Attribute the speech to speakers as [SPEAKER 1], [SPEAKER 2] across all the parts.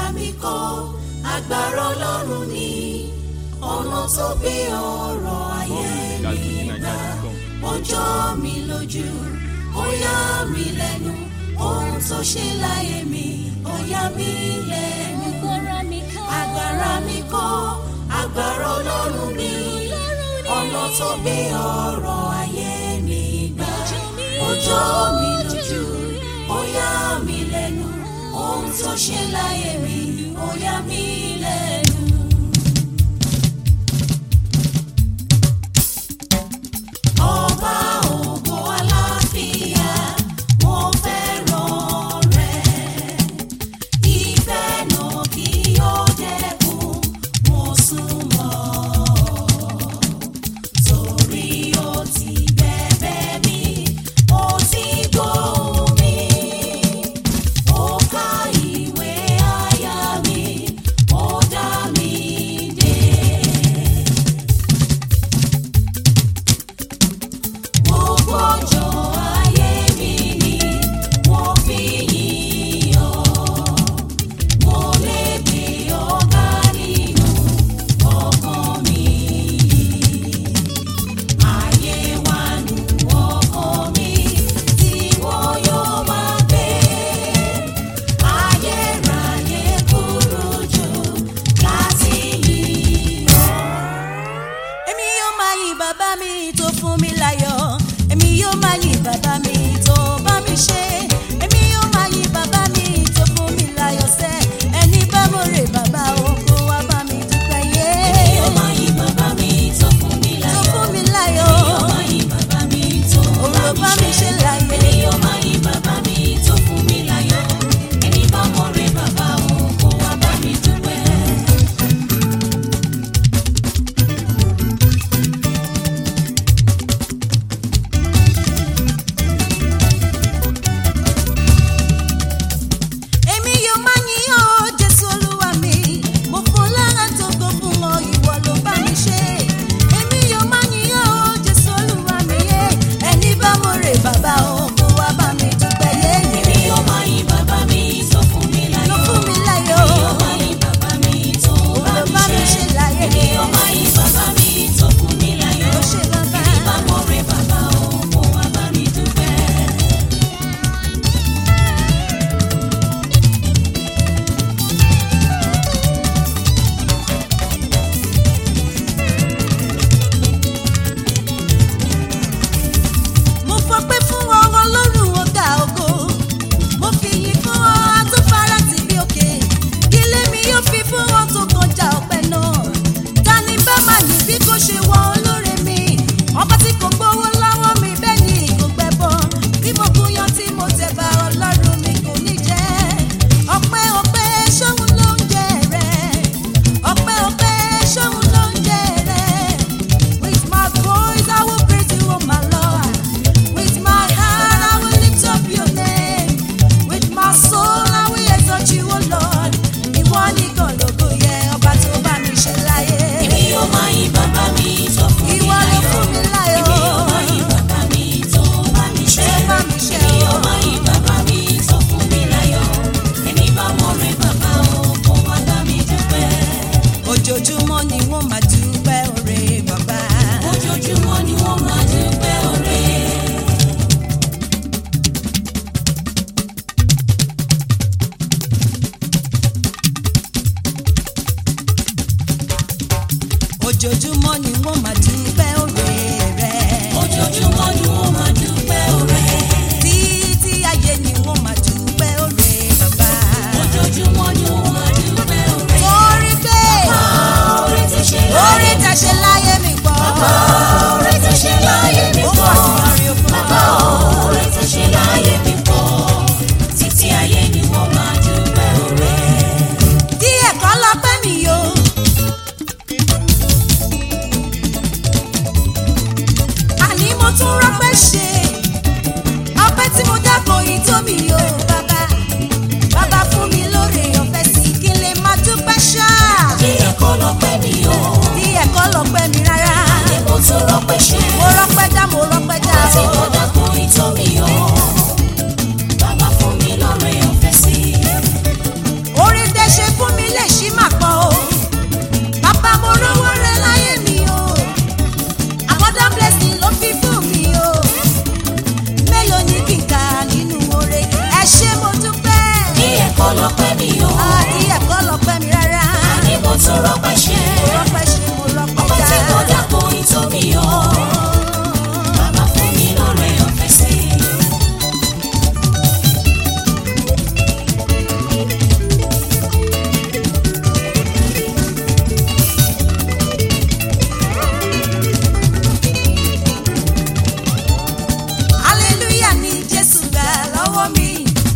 [SPEAKER 1] mi kọ́ agbára ọlọ́run ni ọ̀nà tó gbé ọ̀rọ̀ ayé mi gbà ó jọ mi lójú ó yà mí lẹ́nu ohun tó ṣe láyé mi ó yà mí lẹ́nu agbára mi kọ́ agbára ọlọ́run ni ọ̀nà tó gbé ọ̀rọ̀ ayé mi gbà ó jọ mi lójú ó yà mí lẹ́nu ohun tó ṣe láyé mi ó yà mí lẹ́nu. ọba ògo aláfíà mo fẹ́ràn rẹ̀ ìfẹ́ náà kí ó dẹ́kun mo súnmọ́ torí ó ti bẹ̀bẹ̀ mi ó ti gbóhùn mi ó ka ìwé àyà mi ó dá mi dé. Gbogbo ọjọ́ ayé mi ni wọ́n fi yìn ọ́. Mo lè gbé ọ̀gá nínú ọkàn mi. Ayé wà nù ọkàn mi tí wọ́n yóò máa gbé. Ayérayé kúrò jù láti yìn ọ́.
[SPEAKER 2] èmi yóò máa yìn bàbá mi tó fún mi láyọ̀ èmi yóò máa yìn bàbá mi tó bá mi ṣe èmi yóò máa yìn bàbá mi tó fún mi láyọ̀ sẹ́ ẹni bá mo rè bàbá o kó wá bá mi dúpẹ́ yé
[SPEAKER 1] Èmi yóò máa yìn bàbá mi tó fún mi
[SPEAKER 2] tó
[SPEAKER 1] láyọ̀.
[SPEAKER 2] fún mi láyọ̀
[SPEAKER 1] Èmi yóò máa yìn bàbá mi tó
[SPEAKER 2] Òun ló bá mi ṣe láyé.
[SPEAKER 1] Èmi yóò máa yìn bàbá mi tó fún mi láyọ̀. Ẹni bá mọ̀ rẹ̀ bàbá o, kó wá bá mi dúpẹ́.
[SPEAKER 2] èmi yóò máa yìn ọ́ jésù olúwa mi mo fún lára tó kó fún ọ ìwọ ló bá mi ṣe èmi yóò máa yìn ọ́ jésù olúwa mi yé ẹni bá mo rè bàbá o kó wá bá mi dúpẹ́ yé
[SPEAKER 1] Èmi yóò máa yìn bàbá mi tó fún mi
[SPEAKER 2] ló
[SPEAKER 1] láyọ̀.
[SPEAKER 2] fún mi láyọ̀
[SPEAKER 1] Èmi yóò máa yìn bàbá mi tó
[SPEAKER 2] Òun ló
[SPEAKER 1] bá mi ṣe.
[SPEAKER 2] láyé.
[SPEAKER 1] Èmi yóò máa yìn bàbá mi tó fún mi láyọ̀.
[SPEAKER 2] ló ṣe bàbá
[SPEAKER 1] Ẹni bá mọ̀ rẹ̀ bàbá o, kó wá bá mi dúpẹ́.
[SPEAKER 2] mo fọpẹ́ fún ọ ọlọ́run ọ̀gá ògo mo fi yìn fún ọ àtúfárá tì bí òkè ilé mi yóò fi fún ọ tó kọjá ọpẹ́ náà ta ni bá máa yìn bí kò ṣe wọ olóore mi ọba tí kò gbowó lọ́wọ́ mi bẹ́ẹ̀ ni kò gbẹbọ bí mo gúnyán tí mo tẹ̀ bá ọlọ́run mi kò ní jẹ́ ọpẹ́ ọpẹ́ ṣóhun ló ń jẹ rẹ ọpẹ́ ọpẹ́ ṣóhun ló ń jẹ rẹ. With my voice, I will praise you, oh my Lord. With my heart, I will lift up your name. With my soul, I will exalt you, oh Lord. Ìwọ nìkan lógo yẹ ọba tó bá mi ṣe láyé.
[SPEAKER 1] Èmi yóò máa yìn bàbá mi tó fún mi
[SPEAKER 2] Ìwọ ló
[SPEAKER 1] láyọ̀.
[SPEAKER 2] fún mi láyọ̀.
[SPEAKER 1] Èmi yóò máa yìn bàbá mi tó bá mi ṣe.
[SPEAKER 2] Tó bá mi ṣe,
[SPEAKER 1] Èmi yóò
[SPEAKER 2] o.
[SPEAKER 1] máa yìn bàbá mi tó fún mi láyọ̀. Ẹni bá mọ̀ rẹ̀ bàbá o, kó wá bá mi dúpẹ́.
[SPEAKER 2] Ojoojúmọ́ ni wọ́n máa dúpẹ́ oore bàbá.
[SPEAKER 1] Ojoojúmọ́ ni wọ́n máa dúpẹ́ oore.
[SPEAKER 2] Ojoojúmọ́ ni wọ́n máa dúpẹ́ oore rẹ̀.
[SPEAKER 1] Ojoojúmọ́ ni wọ́n máa dúpẹ́ oore.
[SPEAKER 2] Títí ayé ni wọ́n máa dúpẹ́ oore bàbá.
[SPEAKER 1] Ojoojúmọ́ ni wọ́n máa dúpẹ́ oore.
[SPEAKER 2] Orí pé
[SPEAKER 1] Oore ti ṣe
[SPEAKER 2] orí
[SPEAKER 1] láyé mi
[SPEAKER 2] tẹ̀sẹ̀ láyé mi pọ̀.
[SPEAKER 1] Oore ti ṣe láyé mi
[SPEAKER 2] Ó
[SPEAKER 1] pọ̀.
[SPEAKER 2] pọ̀ sí ọrin òkun.
[SPEAKER 1] Bàbá oore ti ṣe láyé mi pọ̀. Títí ayé ni wọ́n máa dúpẹ́ oore.
[SPEAKER 2] díẹ̀ kọ́ lọ́pẹ́ mi yo.
[SPEAKER 1] lọ́pẹ́ mi o.
[SPEAKER 2] àti ẹ̀kọ́ lọ́pẹ́ mi rárá.
[SPEAKER 1] Àní mo tún rọ́pẹ́ ṣe.
[SPEAKER 2] mo rọ́pẹ́ ṣe mo rọ́pẹ́
[SPEAKER 1] Ọba tí kò
[SPEAKER 2] dá.
[SPEAKER 1] dàpọ̀ ìtọ́ mi o. Bàbá fún mi lóore ọ̀fẹ́ sí i.
[SPEAKER 2] hallelujah ni jésù gbà lọ́wọ́ mi.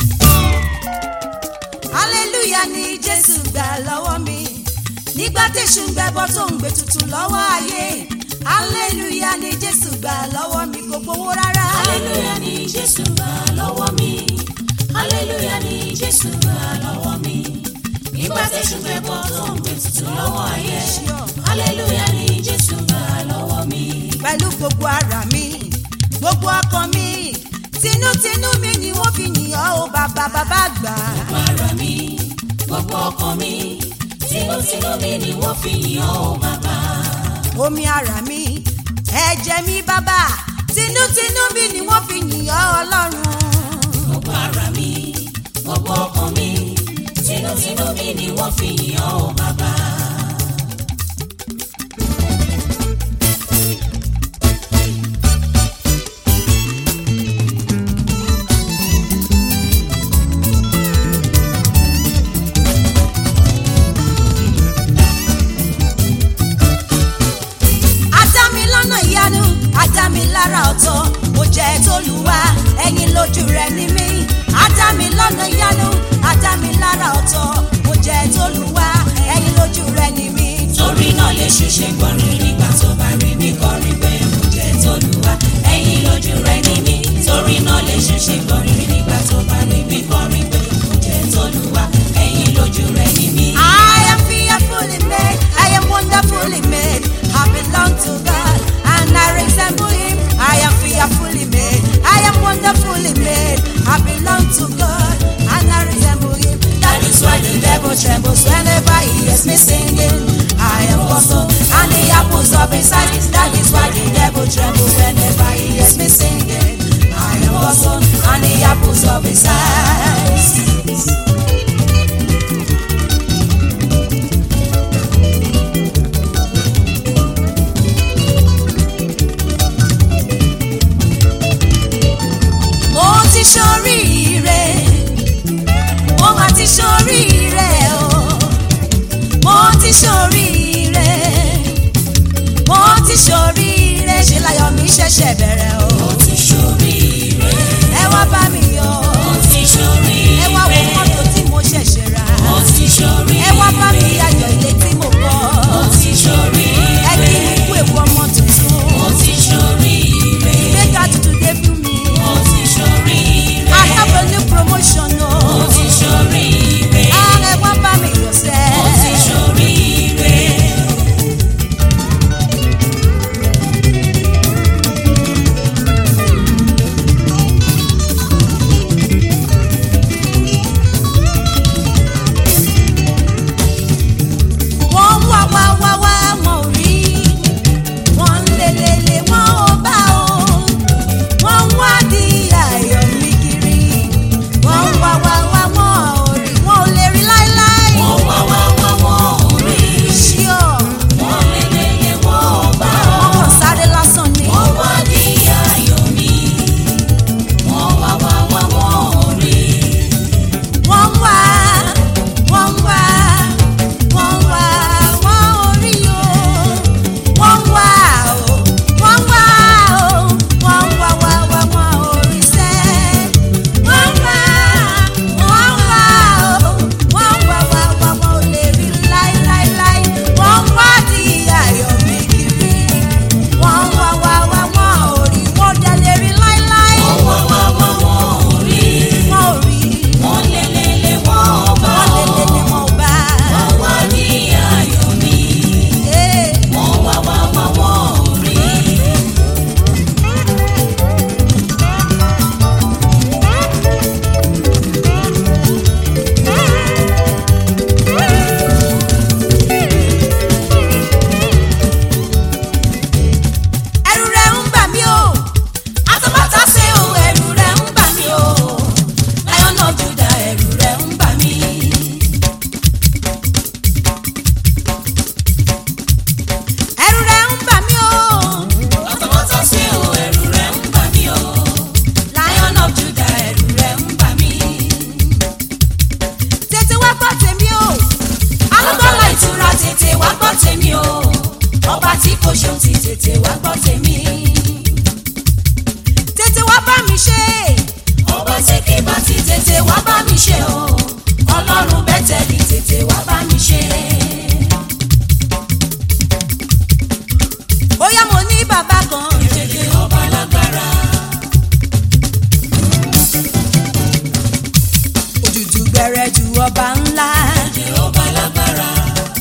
[SPEAKER 2] hallelujah ni jésù gbà lọ́wọ́ mi. nígbà tẹ̀sù ń gbẹbọ tó ń gbé tutù lọ́wọ́ ayé. hallelujah ni jésù gbà lọ́wọ́ mi kò gbowó rárá.
[SPEAKER 1] Hallelujah ni Jésù gbà lọ́wọ́ mi. Hallelujah ni Jésù gbà lọ́wọ́ mi. Nígbà tí ṣùgbọ́n bọ́ tó ń gbé tutù lọ́wọ́ ayé. Hallelujah ni Jésù gbà lọ́wọ́ mi.
[SPEAKER 2] pẹ̀lú gbogbo ara mi gbogbo ọkàn mi tinútinú mi ni wọ́n fi yìn ọ́ o bàbá bàbá gbà.
[SPEAKER 1] Gbogbo ara mi, gbogbo ọkàn mi, tinútinú mi ni wọ́n fi yìn ọ́ o bàbá.
[SPEAKER 2] omi ara mi ẹ̀jẹ̀ mi bàbá tinútinú mi ni wọ́n fi yìn ọ́ ọlọ́run.
[SPEAKER 1] Gbogbo ara mi, gbogbo ọkàn mi, tinútinú mi ni wọ́n fi yìn ọ́ o bàbá.
[SPEAKER 2] ajá mi lọ́nà ìyanu ajá mi lára ọ̀tọ̀ mo jẹ́ tolúwa ẹ̀yin lójú rẹ̀ ní mí ajá mi lọ́nà ìyanu ajá mi lára ọ̀tọ̀ mo jẹ́ tolúwa ẹ̀yin lójú rẹ̀ ní mí.
[SPEAKER 1] Torí náà lè ṣiṣẹ́ gbọ́rin nígbà tó bá rí mi kọrin pé mo jẹ́ tolúwa. Ẹ̀yin lójú rẹ̀ ní mi. Torí náà lè ṣiṣẹ́ gbọ́rin nígbà tó bá rí mi kọrin pé mo jẹ́ tolúwa. Ẹ̀yin lójú rẹ̀ ní mi.
[SPEAKER 2] I am fearfully made, I am wonderfully made. I belong to God and I resemble Him. I am fearfully made, I am wonderfully made. I belong to God and I resemble Him. That is why the devil trembles whenever he hears me singing. I am awesome and the apples of His eyes. That is why the devil trembles whenever he hears me singing. I am awesome and the apples of His eyes. mo ti ṣoríire mo mà ti ṣoríire o mo ti gbọ́ tèmi o
[SPEAKER 1] alágbára ìtura tètè wá gbọ́ tèmi o ọba tí kò ṣeun ti tètè wá gbọ́ tèmi.
[SPEAKER 2] tètè wá bá mi ṣe
[SPEAKER 1] ọba tí kì bá ti tètè wá bá mi ṣe o ọlọ́run bẹ́tẹ̀lì tètè wá bá mi ṣe.
[SPEAKER 2] bóyá mo ní bàbá kan
[SPEAKER 1] tètè ọba lágbára
[SPEAKER 2] òjòjò gbẹrẹ ju ọba ńlá
[SPEAKER 1] tètè ọba lágbára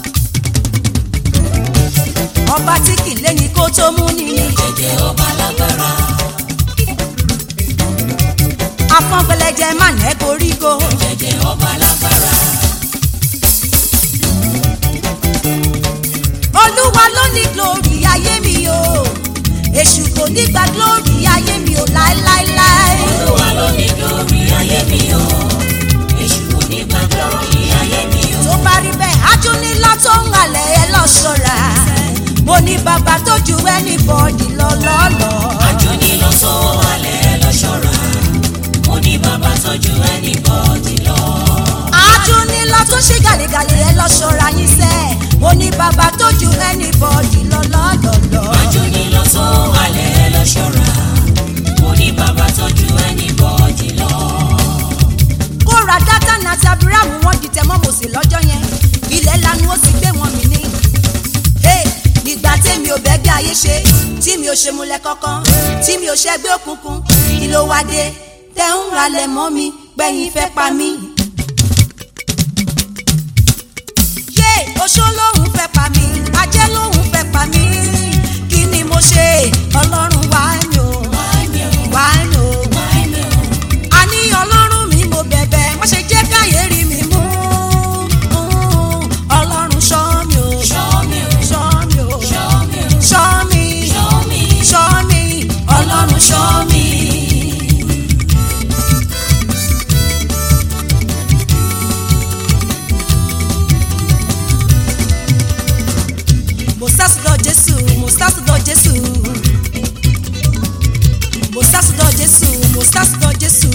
[SPEAKER 2] ọba tí kì í léni kó tó mú ni
[SPEAKER 1] tètè ọba lágbára
[SPEAKER 2] afọ́nfẹlẹ́jẹ má nẹ́ koríko
[SPEAKER 1] tètè ọba lágbára
[SPEAKER 2] olúwa ló ní glory ayé mi o èṣù kò ní gba glory ayé mi o láéláéláé
[SPEAKER 1] olúwa ló ní glory ayé mi o èṣù kò ní gba glory ayé mi o.
[SPEAKER 2] tó bá rí bẹ́ẹ̀ ajúnilọ́ tó ń halẹ̀ ẹ lọ ṣọ́ra mo ní bàbá tó ju anybody lọ lọ́lọ́
[SPEAKER 1] àjọni lọ sọ alẹ́ lọ ṣọ́ra mo ní bàbá tọ́jú anybody lọ.
[SPEAKER 2] ajúnilọ́ tó ṣe gàlégàlé ẹ lọ ṣọ́ra yín sẹ́ mo ní bàbá tó ju anybody lọ lọ́lọ́lọ́
[SPEAKER 1] àjọni lọ sọ alẹ́ lọ ṣọ́ra mo ní bàbá tọ́jú anybody lọ.
[SPEAKER 2] kóra dátà àti abiramu wọn di tẹmọ mòsè lọ́jọ́ yẹn ilẹ̀ lanu ó sì gbé wọn mì ní. Hey, nígbà tèmi ò bẹ́gbẹ́ ayé ṣe tí mi ò ṣe múlẹ̀ kankan tí mi ò ṣẹgbẹ́ òkùnkùn kí ló wá dé tẹ́ ń ralẹ̀ mọ́ mi gbẹ̀yìn fẹ́ pa mí. yé oṣó lòun fẹ́ pa mí ajé lòun fẹ́ pa mí kí ni mo ṣe ọlọ́run wá ní o wá ní o àní ọlọ́run mi mo bẹ̀bẹ̀ má ṣe jẹ́ káyé rí mi mú ọlọ́run ṣọ́ mi o
[SPEAKER 1] Show me,
[SPEAKER 2] ṣọ́ mi o
[SPEAKER 1] show me,
[SPEAKER 2] ṣọ́ mi
[SPEAKER 1] show me,
[SPEAKER 2] ṣọ́ mi
[SPEAKER 1] ọlọ́run show me.
[SPEAKER 2] mo sásùdọ̀ jésù mo sásùdọ̀ jésù mo sásùdọ̀ jésù mo sásùdọ̀ jésù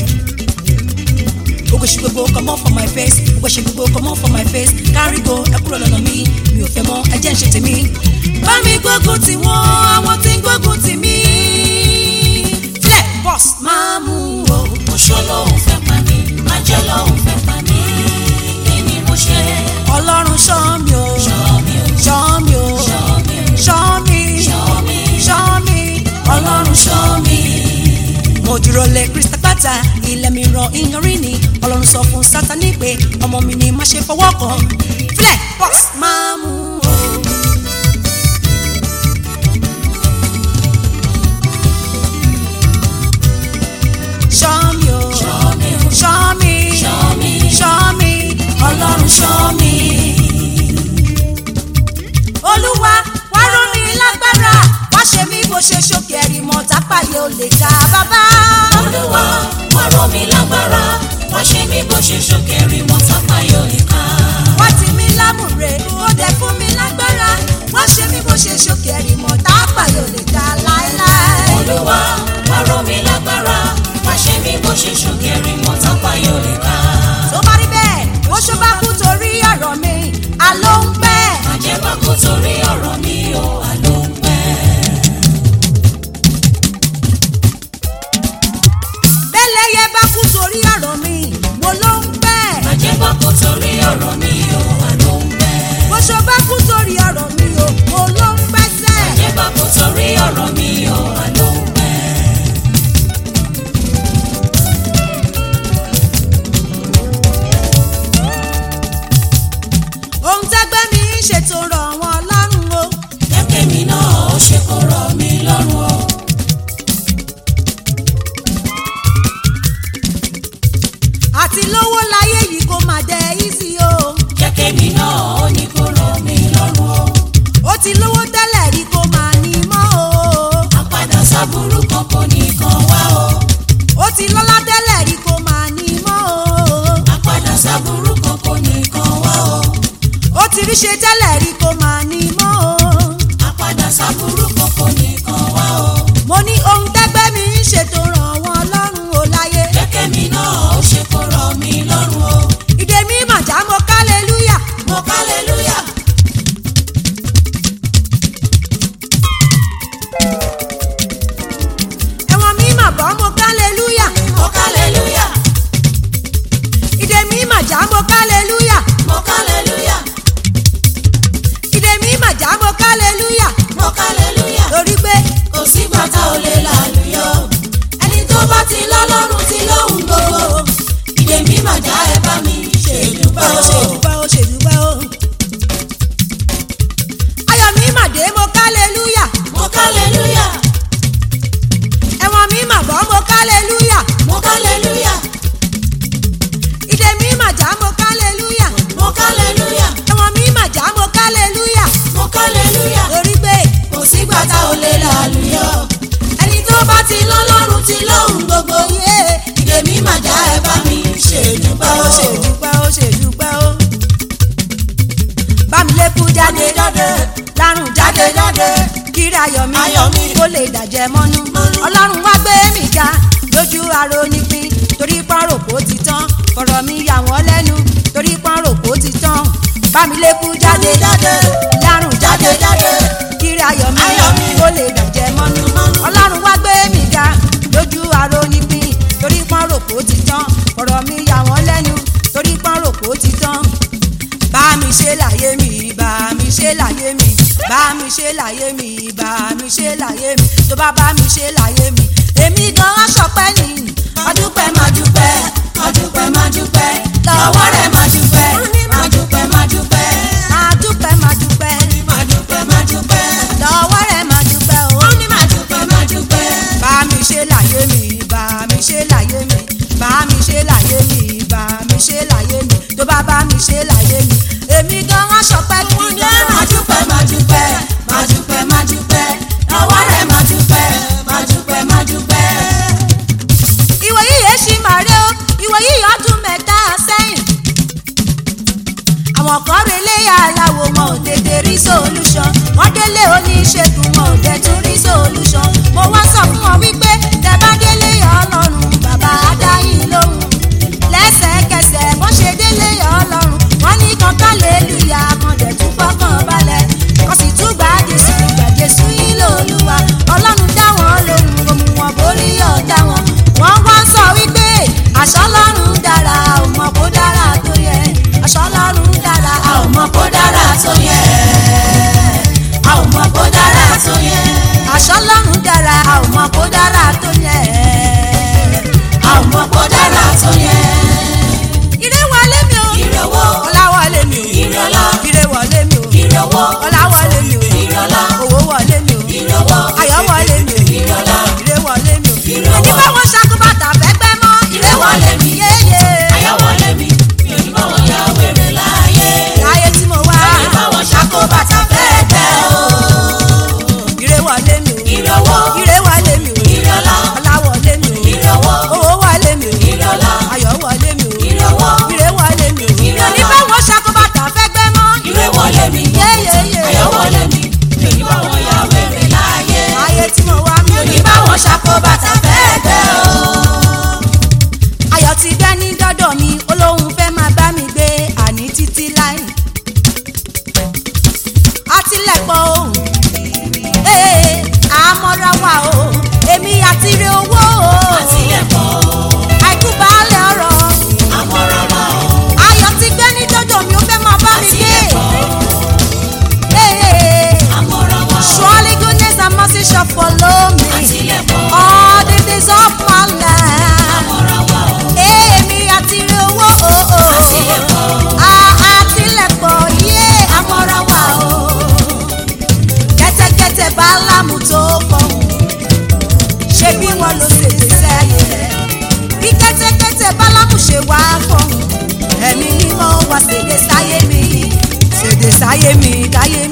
[SPEAKER 2] ogoṣù gbogbo comot for my face ogoṣù gbogbo comot for my face carry go ẹ kúrò lọ́nà mi mi ò fẹ́ mọ́ ẹ jẹ́ ń ṣe tèmi bá mi gbógun tì wọ́n àwọn tí ń gbógun tì mí flẹ̀ boss máa mú o.
[SPEAKER 1] Oṣó lòun fẹ́ pa mí, ajé lòun fẹ́ pa mí, kí ni mo ṣe?
[SPEAKER 2] ọlọ́run ṣọ́ mi o
[SPEAKER 1] Show me,
[SPEAKER 2] ṣọ́ mi o
[SPEAKER 1] show me,
[SPEAKER 2] ṣọ́ mi
[SPEAKER 1] show me,
[SPEAKER 2] ṣọ́ mi
[SPEAKER 1] ọlọ́run show me.
[SPEAKER 2] mo dúró lé krista pátá ilẹ̀ mi ràn ìyanrìn ni ọlọ́run sọ fún sátani pé ọmọ mi ni má ṣe fọwọ́ kàn flẹ̀ box máa mú o. ṣọ́ mi o
[SPEAKER 1] Show me,
[SPEAKER 2] ṣọ́ mi
[SPEAKER 1] show me,
[SPEAKER 2] ṣọ́ mi
[SPEAKER 1] ọlọ́run show me.
[SPEAKER 2] olúwa wá rọ̀ mí lágbára wá ṣe mí bó ṣe ṣókè ẹ̀rì mọ́ tápáyé ò lè ka bàbá.
[SPEAKER 1] Olúwa, wá rọ̀ mí lágbára, wá ṣe mí bó ṣe ṣòkèrè mọ́ sápá yóò lè ká.
[SPEAKER 2] wá tì mí lámùrè ó dẹ̀ fún mi lágbára wá ṣe mí bó ṣe ṣókè ẹ̀rì mọ́ tápáyé ò lè ka láéláé.
[SPEAKER 1] Olúwa, wá rọ̀ mí lágbára, wá ṣe mí bó ṣe ṣòkèrè mọ́ sápá yóò lè ká.
[SPEAKER 2] tó bá rí bẹ́ẹ̀ ó ṣó bá kú torí ọ̀rọ̀ mi àló ń pẹ́.
[SPEAKER 1] Àjẹbá kò torí ọ̀rọ̀ mi ò àlọ́ ń pẹ́.
[SPEAKER 2] bẹ́lẹ́yẹ bá kú torí ọ̀rọ̀ mi mo ló ń pẹ́.
[SPEAKER 1] Àjẹbá kò torí ọ̀rọ̀ mi ò àlọ́ ń pẹ́.
[SPEAKER 2] bó ṣó bá kú torí ọ̀rọ̀ mi o mo ló ń pẹ́ sẹ́.
[SPEAKER 1] Àjẹbá kò torí ọ̀rọ̀ mi ò àlọ́ ń pẹ́.
[SPEAKER 2] ohun tẹ́gbẹ́ mi ń ṣètò rọ̀ wọ́n lọ́rùn o.
[SPEAKER 1] Kẹ́kẹ́ mi náà ó ṣe kó rọ̀ mí lọ́rùn o.
[SPEAKER 2] àti lówó láyé yìí kó má dẹ easy o.
[SPEAKER 1] Kẹ́kẹ́ mi náà ó ní kó rọ̀ mí lọ́rùn o.
[SPEAKER 2] ó ti lówó tẹ́lẹ̀ rí kó má ní mọ́ o.
[SPEAKER 1] Àpadà sábúrú kan kò ní kan wá o.
[SPEAKER 2] ó ti lọ́lá tẹ́lẹ̀ rí kó má ní mọ́ o.
[SPEAKER 1] Àpadà sábúrú kan kò ní kan wá o.
[SPEAKER 2] ó ti rí ṣe tẹ́lẹ̀ rí kó má ní mọ́ o.
[SPEAKER 1] Àpadà sábúrú kan kò ní kan wá o.
[SPEAKER 2] mo ní ohun tẹ́gbẹ́ mi ń ṣètò ràn wọ́n lọ́rùn o láyé.
[SPEAKER 1] Kẹ́kẹ́ mi náà ó ṣe kó rọ̀ mí lọ́rùn o.
[SPEAKER 2] ìdè mi màjá mo arónípín torí pọ́nrò kó ti tán fọ̀rọ̀ mi yà wọ́n lẹ́nu torí pọ́nrò kó ti tán bámilékú jáde
[SPEAKER 1] jáde,
[SPEAKER 2] lárùn jáde
[SPEAKER 1] jáde,
[SPEAKER 2] kiri ayọ̀ mi
[SPEAKER 1] Ayọ̀ mi.
[SPEAKER 2] kó lè dàjẹ́ mọ́nú ọlọ́run wá gbé mi ga lójú arónípín torí pọ́nrò kó ti tán fọ̀rọ̀ mi yà wọ́n lẹ́nu torí pọ́nrò kó ti tán bá mi ṣe láyé mi bá mi ṣe láyé mi bá mi ṣe láyé mi bá mi ṣe láyé mi tó bá bá mi ṣe láyé mi èmi gan aṣọpẹ́ ni
[SPEAKER 1] máa dúpẹ́ máa dúpẹ́ máa dúpẹ́ máa dúpẹ́ lọ́wọ́ rẹ̀ máa dúpẹ́ máa dúpẹ́ máa dúpẹ́
[SPEAKER 2] máa dúpẹ́ máa dúpẹ́
[SPEAKER 1] máa dúpẹ́ máa dúpẹ́
[SPEAKER 2] lọ́wọ́ rẹ̀ máa dúpẹ́ o
[SPEAKER 1] ó ní máa dúpẹ́ máa dúpẹ́
[SPEAKER 2] bá mi ṣe láyé mi bá mi ṣe láyé mi bá mi ṣe láyé mi bá mi ṣe láyé mi tó bá bá mi ṣe láyé mi èmi gan aṣọpẹ́ kí
[SPEAKER 1] Ǹjẹ́ máa dúpẹ́ máa dúpẹ́ máa dúpẹ́ máa dúpẹ́ lọ́wọ́ rẹ̀ máa dúpẹ́ máa dúpẹ́ máa dúpẹ́.
[SPEAKER 2] ìwọ yìí yẹn ṣì máa rí o ìwọ yìí ọdún mẹ́ta sẹ́yìn. àwọn kan relé aláwo wọn ò tètè rí solution wọ́n délé oníṣègùn wọn ò dẹ̀ tún rí solution. mo wá sọ fún wọn wípé tẹ bá délé ọlọ́run bàbá adáyín lóhùn. lẹ́sẹ̀kẹsẹ̀ wọ́n ṣe délé ọlọ́run wọ́n ní kan kálẹ̀lúyà kan dẹ̀ tún fọkàn balẹ̀ kan sì tún gbà jésù gbà jésù yín lóluwà ọlọ́run dá wọn lóhùn òmù wọn borí ọ̀tá wọn wọ́n wá ń sọ wípé àṣọ ọlọ́run dára ò mọ̀ kó dára tó yẹ àṣọ ọlọ́run dára
[SPEAKER 1] a ò mọ̀ kó dára tó yẹ a ò mọ̀ kó dára tó yẹ
[SPEAKER 2] àṣọ ọlọ́run dára ò mọ̀ kó dára tó yẹ.
[SPEAKER 1] a ò mọ̀ kó dára tó yẹ.
[SPEAKER 2] ire wọlé mi o
[SPEAKER 1] Ire owó,
[SPEAKER 2] ọlá wọlé mi o
[SPEAKER 1] ire ọlá,
[SPEAKER 2] ire wọlé mi o
[SPEAKER 1] ire owó,
[SPEAKER 2] ọlá wọlé mi o
[SPEAKER 1] ire ọlá,
[SPEAKER 2] owó wọlé mi o
[SPEAKER 1] ire owó,
[SPEAKER 2] ayọ̀ wọlé mi o
[SPEAKER 1] ire ọlá,
[SPEAKER 2] ire wọlé mi o
[SPEAKER 1] Ire owó.
[SPEAKER 2] ẹni bá wọn ṣàkóbàtà fẹ́gbẹ́ mọ́
[SPEAKER 1] Ire wọlé mi.
[SPEAKER 2] yéye
[SPEAKER 1] ayọ̀ wọlé mi, mi ò ní bá wọn ya wèrè láàyè.
[SPEAKER 2] láyé tí mo wá
[SPEAKER 1] Mi ò ní bá wọn ṣàkóbàtà fẹ́ẹ́ tẹ́ o.
[SPEAKER 2] ire wọlé mi o
[SPEAKER 1] Ire owó,
[SPEAKER 2] ire wọlé mi o
[SPEAKER 1] ire ọlá,
[SPEAKER 2] ọlá wọlé mi o
[SPEAKER 1] ire owó,
[SPEAKER 2] owó wọlé mi o
[SPEAKER 1] ire ọlá,
[SPEAKER 2] ayọ̀ wọlé mi o
[SPEAKER 1] ire owó,
[SPEAKER 2] ire wọlé mi o
[SPEAKER 1] Ire
[SPEAKER 2] ẹni
[SPEAKER 1] ọlá.
[SPEAKER 2] bá wọn ṣàkóbàtà fẹ́gbẹ́ mọ́
[SPEAKER 1] ire wọlé mi,
[SPEAKER 2] yéyeye
[SPEAKER 1] ayọ̀ wọlé mi, mi ò ní bá wọn ya wèrè láàyè.
[SPEAKER 2] láyé tí mo wá mi
[SPEAKER 1] Mi ò ní bá wọn ṣàkóbàtà fẹ́ẹ́ tẹ́ o.
[SPEAKER 2] ayọ̀ ti gbẹ́ ní dọ́dọ̀ mi olóhùn fẹ́ máa bá mi gbé àní títí láì. àtìlẹ́pọ̀ ohun ee àmọ́ra wa o èmi àti ire owó o
[SPEAKER 1] Àtìlẹ́pọ̀,
[SPEAKER 2] àìkú baálé ọ̀rọ̀
[SPEAKER 1] àmọ̀ràn wa o.
[SPEAKER 2] ayọ̀ ti gbẹ́ ní dọ́dọ̀ mi ó fẹ́ máa bá mi gbé
[SPEAKER 1] Àtìlẹ́pọ̀,
[SPEAKER 2] ee
[SPEAKER 1] àmọ̀ràn wa o.
[SPEAKER 2] surely goodness and mercy shall follow me
[SPEAKER 1] Àtìlẹ́pọ̀,
[SPEAKER 2] all the days of my life.
[SPEAKER 1] àmọ̀ràn wa o.
[SPEAKER 2] èmi àti ire owó o o.
[SPEAKER 1] Àtìlẹ́pọ̀,
[SPEAKER 2] àtìlẹ́pọ̀ yé àmọ́ra wa o. kẹ́tẹ́kẹ́tẹ́ bálámù tó fọ̀hún. ṣé bí wọ́n ló ṣètò sẹ́yìn rẹ̀? bí kẹ́tẹ́kẹ́tẹ́ bálámù ṣe wá fọ̀hún. ẹ̀mí mímọ́ wá ṣèdè sáyé mi. ṣèdè sáyé mi dáyé